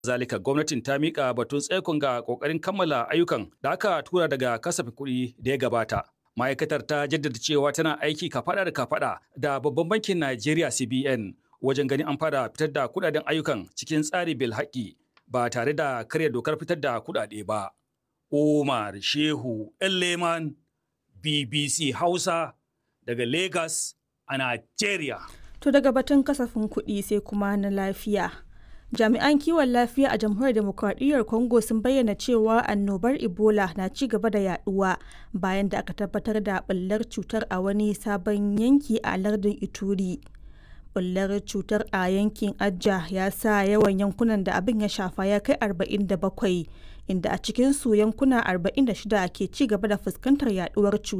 Zalika gwamnatin ta mika batun tsaikon ga kokarin kammala ayyukan da aka tura daga kasafin kuɗi da ya gabata. Ma'aikatar ta jaddada cewa tana aiki kafada da kafada da babban bankin Najeriya CBN wajen ganin an fara fitar da kuɗaɗen ayyukan cikin tsari bil haƙi ba tare da karya dokar fitar da kuɗaɗe ba. Umar Shehu Leman BBC Hausa daga Lagos a Najeriya. To daga batun kasafin kuɗi sai kuma na lafiya. Jami'an kiwon lafiya a jamhuriyar demokradiyyar Congo sun bayyana cewa annobar Ebola na ci gaba da yaduwa bayan da aka tabbatar da ɓullar cutar a wani sabon yanki a lardin Ituri. Ɓullar cutar a yankin Ajja ya sa yawan yankunan da abin ya shafa ya kai 47 inda a cikinsu yankuna 46 ke ci gaba da fuskantar yaduwar cutar.